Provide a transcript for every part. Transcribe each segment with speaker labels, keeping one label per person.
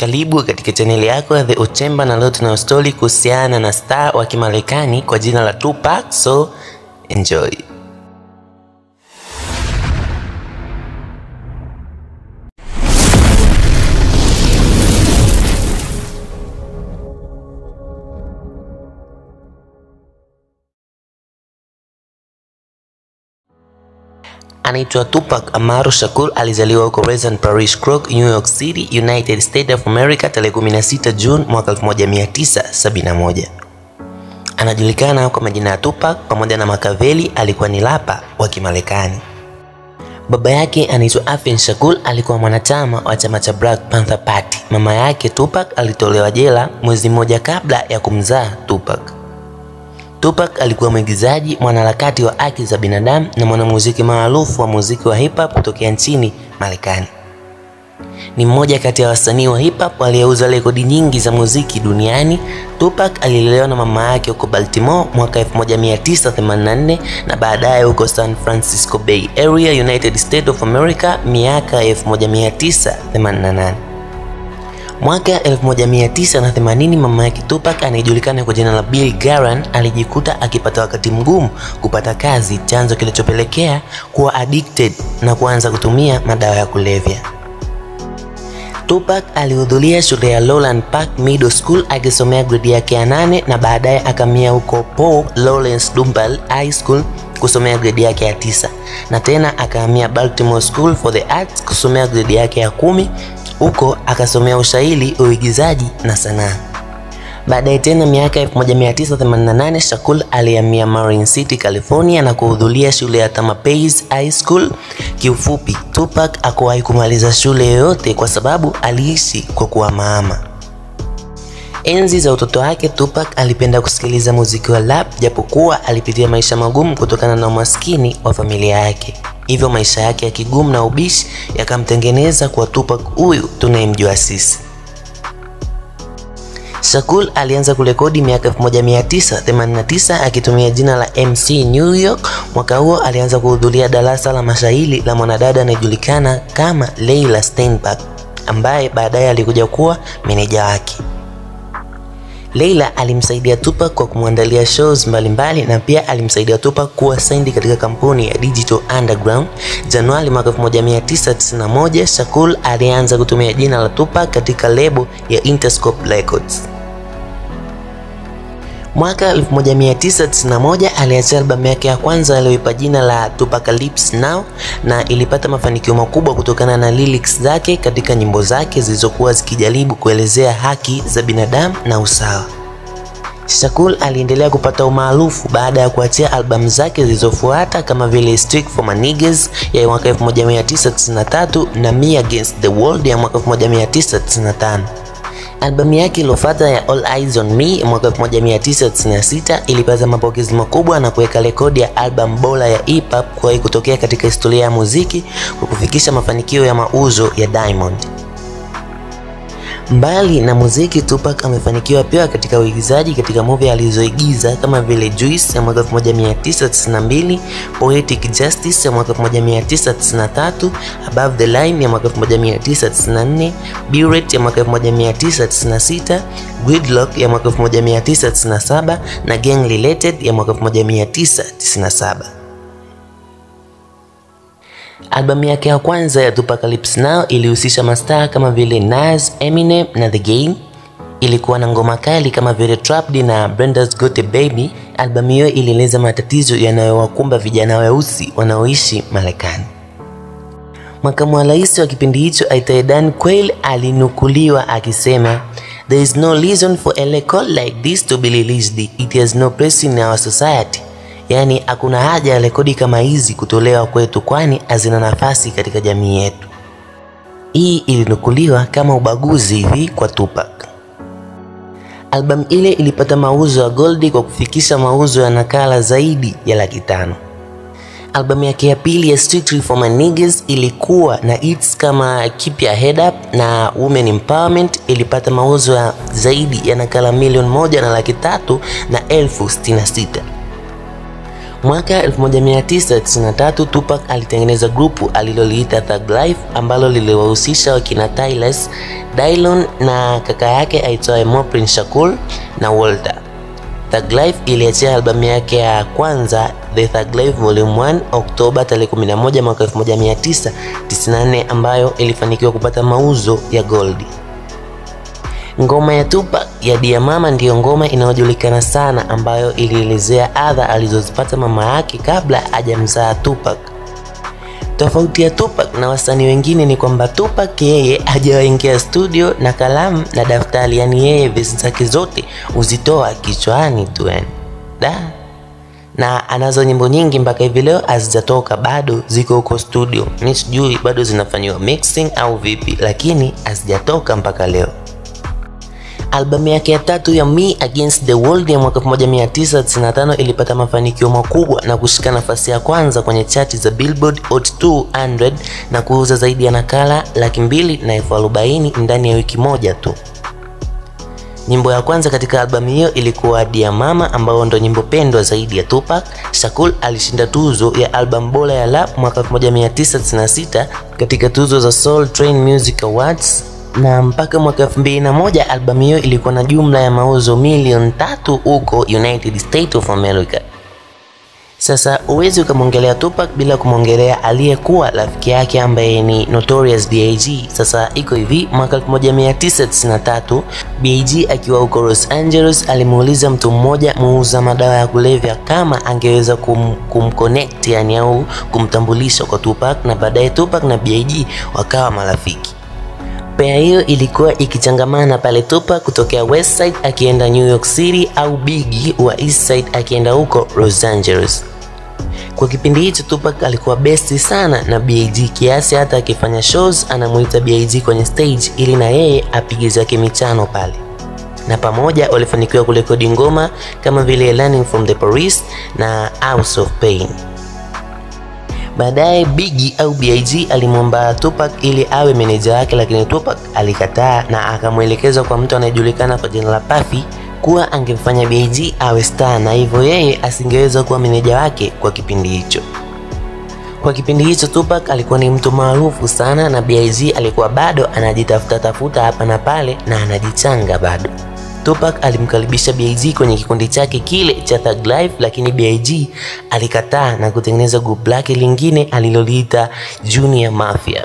Speaker 1: Karibu katika chaneli yako ya The Uchemba, na leo tunayo stori kuhusiana na star wa Kimarekani kwa jina la Tupac, so enjoy. Anaitwa Tupac Amaru Shakur. Alizaliwa huko Pleasant Parish, Crook, New York City, United States of America tarehe 16 June mwaka 1971. Anajulikana kwa majina ya Tupac pamoja na Makaveli. Alikuwa ni rapa wa Kimarekani. Baba yake anaitwa Afin Shakur, alikuwa mwanachama wa chama cha Black Panther Party. Mama yake Tupac alitolewa jela mwezi mmoja kabla ya kumzaa Tupac. Tupac alikuwa mwigizaji, mwanaharakati wa haki za binadamu na mwanamuziki maarufu wa muziki wa hip hop kutokea nchini Marekani. Ni mmoja kati ya wasanii wa hip hop waliouza rekodi nyingi za muziki duniani. Tupac alilelewa na mama yake huko Baltimore mwaka 1984 na baadaye huko San Francisco Bay Area, United States of America miaka 1988. Mwaka 1980 mama yake Tupac anayejulikana kwa jina la Bill Garan alijikuta akipata wakati mgumu kupata kazi, chanzo kilichopelekea kuwa addicted na kuanza kutumia madawa ya kulevya. Tupac alihudhuria shule ya Lowland Park Middle School akisomea gredi yake ya nane na baadaye akamia huko Paul Lawrence Dunbar High School kusomea gredi yake ya tisa na tena akahamia Baltimore School for the Arts kusomea gredi yake ya kumi huko akasomea ushairi, uigizaji na sanaa. Baadaye tena miaka 1988 Shakur alihamia Marin City, California na kuhudhuria shule ya Tamalpais High School. Kiufupi, Tupac hakuwahi kumaliza shule yoyote kwa sababu aliishi kwa kuhamahama. Enzi za utoto wake Tupac alipenda kusikiliza muziki wa rap, japokuwa alipitia maisha magumu kutokana na umaskini wa familia yake. Hivyo maisha yake ya kigumu na ubishi yakamtengeneza kwa Tupac huyu tunayemjua sisi. Shakur alianza kurekodi miaka 1989 akitumia jina la MC New York. Mwaka huo alianza kuhudhuria darasa la mashairi la mwanadada anayejulikana kama Leila Steinberg ambaye baadaye alikuja kuwa meneja wake. Leila alimsaidia Tupac kwa kumwandalia shows mbalimbali mbali, na pia alimsaidia Tupac kuwa signed katika kampuni ya Digital Underground. Januari mwaka 1991, Shakur alianza kutumia jina la Tupac katika lebo ya Interscope Records. Mwaka 1991 aliachia albamu yake ya kwanza aliyoipa jina la Tupacalypse Now na ilipata mafanikio makubwa kutokana na lyrics zake katika nyimbo zake zilizokuwa zikijaribu kuelezea haki za binadamu na usawa. Shakur aliendelea kupata umaarufu baada ya kuachia albamu zake zilizofuata kama vile Street for My Niggas ya mwaka 1993 na Me Against the World ya mwaka 1995. Albamu yake iliyofuata ya All Eyes on Me mwaka 1996 ilipata mapokezi makubwa na kuweka rekodi ya albamu bora ya hip hop kuwahi kutokea katika historia ya muziki kwa kufikisha mafanikio ya mauzo ya Diamond. Mbali na muziki, Tupac amefanikiwa pia katika uigizaji katika movie alizoigiza kama vile Juice ya mwaka 1992, Poetic Justice ya mwaka 1993, Above the Line ya mwaka 1994, Buried ya mwaka 1996, Gridlock ya mwaka 1997 na Gang Related ya mwaka 1997. Albamu yake ya kwanza ya Tupacalypse Now ilihusisha mastaa kama vile Nas, Eminem na The Game. Ilikuwa na ngoma kali kama vile Trapped na Brenda's Got a Baby. Albamu hiyo ilieleza matatizo yanayowakumba vijana weusi wanaoishi Marekani. Makamu wa rais wa kipindi hicho aitwaye Dan Quayle alinukuliwa akisema There is no reason for a record like this to be released. It has no place in our society. Yaani, hakuna haja ya rekodi kama hizi kutolewa kwetu, kwani hazina nafasi katika jamii yetu. Hii ilinukuliwa kama ubaguzi hivi kwa Tupac. Albamu ile ilipata mauzo ya goldi kwa kufikisha mauzo ya nakala zaidi ya laki tano. Albamu yake ya pili ya Strictly for My Niggas ilikuwa na hits kama Keep Your Head Up na Women Empowerment, ilipata mauzo ya zaidi ya nakala milioni moja na laki tatu na elfu sitini na sita. Mwaka 1993 Tupac alitengeneza grupu aliloliita Thug Life ambalo liliwahusisha wakina Tyles, Dylon na kaka yake aitwaye Moprin Shakur na Walter. Thug Life iliachia albamu yake ya kwanza The Thug Life Volume 1 Oktoba tarehe 11 mwaka 1994 ambayo ilifanikiwa kupata mauzo ya goldi. Ngoma ya Tupac ya Dia Mama ndiyo ngoma inayojulikana sana ambayo ilielezea adha alizozipata mama yake kabla hajamzaa Tupac. Tofauti ya Tupac na wasanii wengine ni kwamba Tupac yeye hajawaingia studio na kalamu na daftari, yani yeye vesi zake zote huzitoa kichwani tu yani. Da. Na anazo nyimbo nyingi mpaka hivi leo hazijatoka bado, ziko huko studio. Mimi sijui bado zinafanyiwa mixing au vipi, lakini hazijatoka mpaka leo. Albamu yake ya tatu ya Me Against the World ya mwaka 1995 ilipata mafanikio makubwa na kushika nafasi ya kwanza kwenye chati za Billboard Hot 200 na kuuza zaidi ya nakala laki mbili na elfu arobaini ndani ya wiki moja tu. Nyimbo ya kwanza katika albamu hiyo ilikuwa Dia Mama ambayo ndo nyimbo pendwa zaidi ya Tupac. Shakur alishinda tuzo ya albamu bora ya rap mwaka 1996 katika tuzo za Soul Train Music Awards na mpaka mwaka 2001 albamu hiyo ilikuwa na jumla ya mauzo milioni tatu huko United States of America. Sasa huwezi ukamwongelea Tupac bila kumwongelea aliyekuwa rafiki yake ambaye ni Notorious B.I.G. Sasa iko hivi, mwaka 1993 B.I.G. akiwa huko Los Angeles alimuuliza mtu mmoja muuza madawa ya kulevya kama angeweza kum, kumconnect yani au kumtambulisha kwa Tupac, na baadaye Tupac na B.I.G. wakawa marafiki. Pea hiyo ilikuwa ikichangamana pale Tupac kutokea West Side akienda New York City au Biggie wa East Side akienda huko Los Angeles. Kwa kipindi hicho Tupac alikuwa besti sana na B.I.G kiasi hata akifanya shows anamuita B.I.G kwenye stage ili na yeye apige zake michano pale, na pamoja walifanikiwa kurekodi ngoma kama vile Learning from the Police na House of Pain. Baadaye Biggie au B.I.G alimwomba Tupac ili awe meneja wake, lakini Tupac alikataa na akamwelekeza kwa mtu anayejulikana kwa jina la Puffy kuwa angemfanya B.I.G awe star na hivyo yeye asingeweza kuwa meneja wake kwa kipindi hicho. Kwa kipindi hicho Tupac alikuwa ni mtu maarufu sana na B.I.G alikuwa bado anajitafuta tafuta hapa na pale na anajichanga bado. Tupac alimkaribisha B.I.G kwenye kikundi chake kile cha Thug Life, lakini B.I.G alikataa na kutengeneza group lake lingine aliloliita Junior Mafia.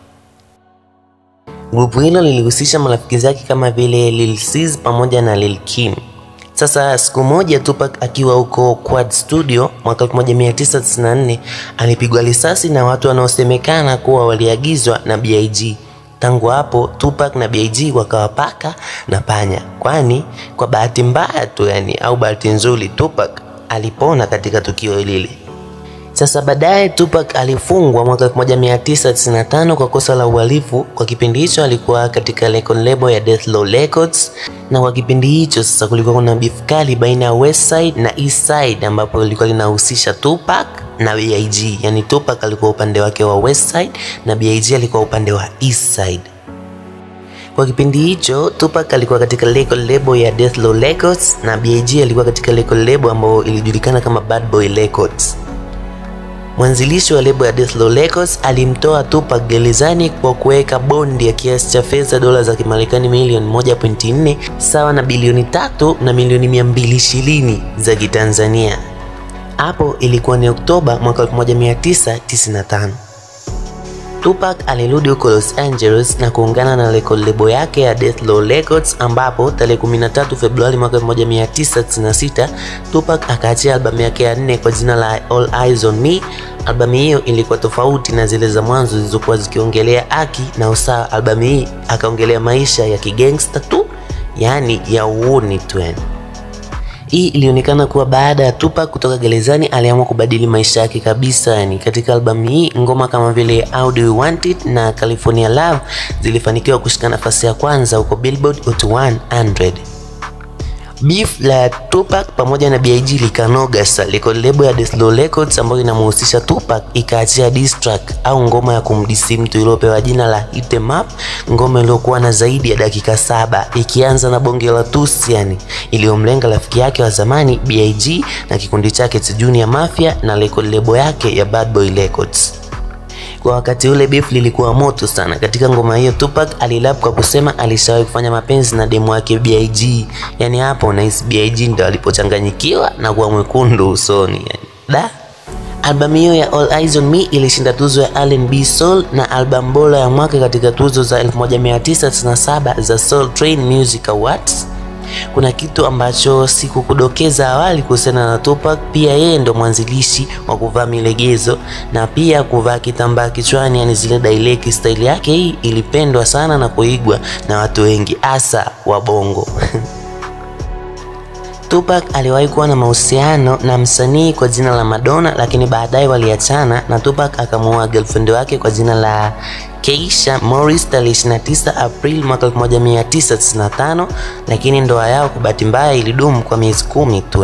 Speaker 1: Grupu hilo lilihusisha marafiki zake kama vile Lil Sis pamoja na Lil Kim. Sasa siku moja Tupac akiwa huko Quad Studio mwaka 1994 alipigwa risasi na watu wanaosemekana kuwa waliagizwa na B.I.G. Tangu hapo Tupac na B.I.G wakawa paka na panya, kwani kwa bahati mbaya tu yani, au bahati nzuri, Tupac alipona katika tukio lile. Sasa baadaye Tupac alifungwa mwaka 1995 kwa kosa la uhalifu. Kwa kipindi hicho alikuwa katika record label ya Death Row Records, na kwa kipindi hicho sasa kulikuwa kuna beef kali baina ya West Side na East Side, ambapo lilikuwa linahusisha Tupac na B.I.G. Yani Tupac alikuwa upande wake wa West Side na B.I.G. alikuwa upande wa East Side. Kwa kipindi hicho Tupac alikuwa katika record label ya Death Row Records na B.I.G. alikuwa katika record label ambayo ilijulikana kama Bad Boy Records. Mwanzilishi wa lebo ya Death Row Records alimtoa Tupac gerezani kwa kuweka bondi ya kiasi cha fedha dola za Kimarekani milioni 1.4 sawa na bilioni tatu na milioni 220 za Kitanzania. Hapo ilikuwa ni Oktoba mwaka 1995. Tupac alirudi huko Los Angeles na kuungana na record label yake ya Death Row Records ambapo tarehe 13 Februari mwaka 1996 Tupac akaachia albamu yake ya nne kwa jina la All Eyes on Me. Albamu hiyo ilikuwa tofauti na zile za mwanzo zilizokuwa zikiongelea haki na usawa. Albamu hii akaongelea maisha ya kigangsta tu, yaani ya uuni tu yani. Hii ilionekana kuwa baada ya Tupac kutoka gerezani aliamua kubadili maisha yake kabisa. Yani, katika albamu hii ngoma kama vile How Do You Want It na California Love zilifanikiwa kushika nafasi ya kwanza huko Billboard Hot 100. Beef la Tupac pamoja na BIG likanoga sasa. Record label ya Deslo Records ambayo inamhusisha Tupac ikaachia diss track au ngoma ya kumdisi mtu iliyopewa jina la Hit 'em Up, ngoma iliyokuwa na zaidi ya dakika saba ikianza na bonge la tusi yani, iliyomlenga rafiki yake wa zamani BIG na kikundi chake cha Junior Mafia na record label yake ya Bad Boy Records. Kwa wakati ule beef lilikuwa moto sana. Katika ngoma hiyo Tupac alilap kwa kusema alishawahi kufanya mapenzi na demu wake BIG. Yaani hapo unahisi BIG ndo alipochanganyikiwa na kuwa mwekundu usoni yani. Da. Albamu hiyo ya All Eyes on Me ilishinda tuzo ya R&B Soul na albamu bora ya mwaka katika tuzo za 1997 za Soul Train Music Awards. Kuna kitu ambacho sikukudokeza awali kuhusiana na Tupac. Pia yeye ndo mwanzilishi wa kuvaa milegezo na pia kuvaa kitambaa kichwani, yani zile daileki. Staili yake hii ilipendwa sana na kuigwa na watu wengi, hasa wa Bongo. Tupac aliwahi kuwa na mahusiano na msanii kwa jina la Madonna, lakini baadaye waliachana na Tupac akamuoa girlfriend wake kwa jina la Keisha Morris tarehe 29 April mwaka 1995, lakini ndoa yao kwa bahati mbaya ilidumu kwa miezi kumi tu.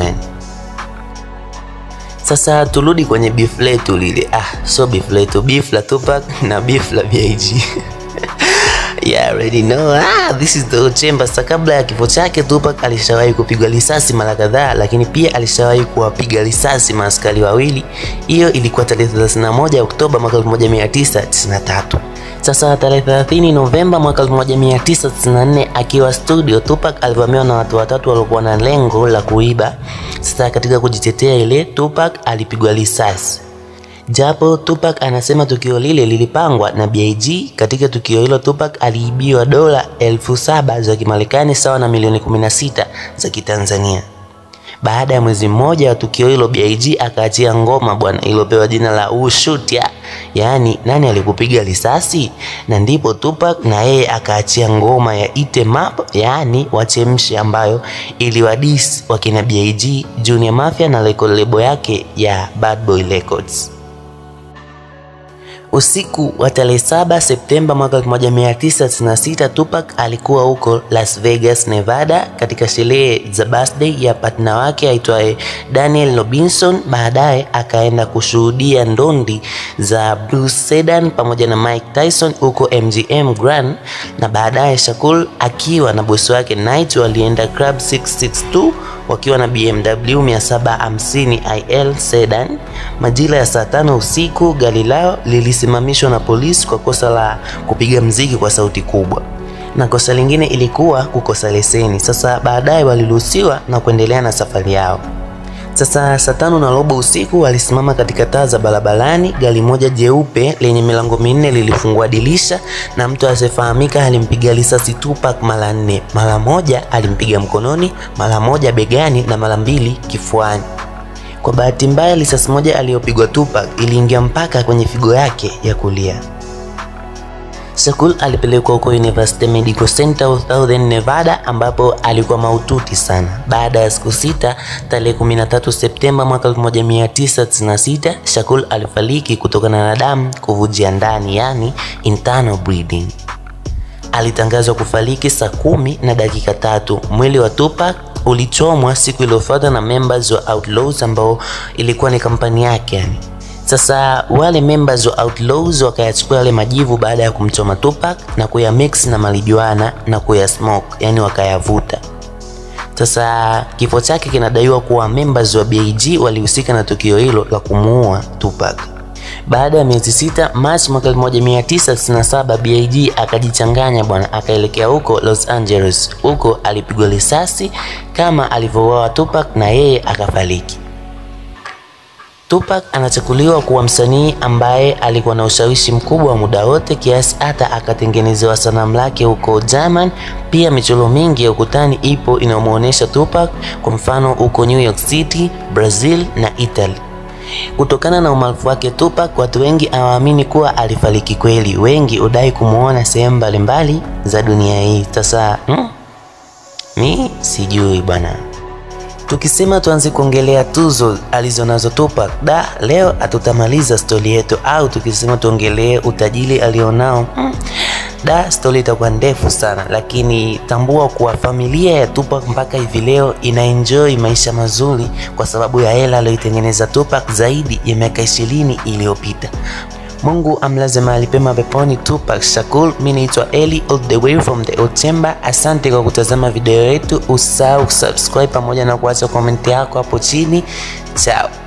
Speaker 1: Sasa turudi kwenye beef letu lile. Ah, so beef letu, beef la Tupac na beef la BIG. Yeah, already know. Ah, this is the chamber. Sasa kabla ya kifo chake Tupac alishawahi kupigwa risasi mara kadhaa, lakini pia alishawahi kuwapiga risasi maaskari wawili. Hiyo ilikuwa tarehe 31 Oktoba mwaka 1993. Sasa tarehe 30 Novemba mwaka 1994 akiwa studio, Tupac alivamiwa na watu watatu waliokuwa na lengo la kuiba. Sasa katika kujitetea ile, Tupac alipigwa risasi. Japo Tupac anasema tukio lile lilipangwa na BIG. Katika tukio hilo Tupac aliibiwa dola elfu saba za Kimarekani sawa na milioni 16 za Kitanzania. Baada ya mwezi mmoja wa tukio hilo, BIG akaachia ngoma bwana iliyopewa jina la Who Shoot ya, yaani nani alikupiga risasi, na ndipo Tupac na yeye akaachia ngoma ya Hit 'em Up, yaani wachemshe, ambayo iliwadis wakina BIG, Junior Mafia na record label yake ya Bad Boy Records. Usiku wa tarehe 7 Septemba mwaka 1996 Tupac alikuwa huko Las Vegas, Nevada katika sherehe za birthday ya partner wake aitwaye Daniel Robinson. Baadaye akaenda kushuhudia ndondi za Bruce Sedan pamoja na Mike Tyson huko MGM Grand, na baadaye Shakur akiwa na bosi wake Knight walienda Club 662 wakiwa na BMW 750 IL Sedan. Majira ya saa tano usiku gari lao lilisimamishwa na polisi kwa kosa la kupiga mziki kwa sauti kubwa, na kosa lingine ilikuwa kukosa leseni. Sasa baadaye waliruhusiwa na kuendelea na safari yao. Sasa saa tano na robo usiku walisimama katika taa za barabarani. Gari moja jeupe lenye milango minne lilifungua dirisha na mtu asiyefahamika alimpiga risasi Tupac mara nne. Mara moja alimpiga mkononi, mara moja begani na mara mbili kifuani. Kwa bahati mbaya, risasi moja aliyopigwa Tupac iliingia mpaka kwenye figo yake ya kulia. Shakur alipelekwa huko University Medical Center of Southern Nevada ambapo alikuwa mahututi sana. Baada ya siku sita, tarehe 13 Septemba mwaka 1996, Shakur alifariki kutokana na damu kuvujia ndani, yani internal bleeding. Alitangazwa kufariki saa kumi na dakika tatu. Mwili wa Tupac ulichomwa siku iliyofuata na members wa Outlaws ambao ilikuwa ni kampani yake yani. Sasa wale members wa Outlaws wakayachukua yale majivu baada ya kumchoma Tupac na kuyamix na marijuana na kuyasmoke, yani wakayavuta. Sasa kifo chake kinadaiwa kuwa members wa BIG walihusika na tukio hilo la kumuua Tupac. Baada ya miezi sita, March mwaka 1997 BIG akajichanganya bwana, akaelekea huko Los Angeles. Huko alipigwa risasi kama alivyouawa Tupac na yeye akafariki. Tupac anachukuliwa kuwa msanii ambaye alikuwa na ushawishi mkubwa wa muda wote kiasi hata akatengenezewa sanamu lake huko German. Pia michoro mingi ya ukutani ipo inayomuonesha Tupac, kwa mfano huko New York City, Brazil na Italy. Kutokana na umaarufu wake Tupac, watu wengi hawaamini kuwa alifariki kweli. Wengi hudai kumuona sehemu mbalimbali za dunia hii. Sasa hmm, mi sijui bwana. Tukisema tuanze kuongelea tuzo alizonazo Tupac, da leo hatutamaliza stori yetu, au tukisema tuongelee utajiri alionao, hmm, Da, stori itakuwa ndefu sana, lakini tambua kuwa familia ya Tupac mpaka hivi leo ina enjoy maisha mazuri kwa sababu ya hela aliyoitengeneza Tupac zaidi ya miaka ishirini iliyopita. Mungu amlaze mahali pema peponi Tupac Shakur. Mimi naitwa Eli all the way from the old chamber. Asante kwa kutazama video yetu, usahau kusubscribe pamoja na kuacha komenti yako hapo chini. Chao.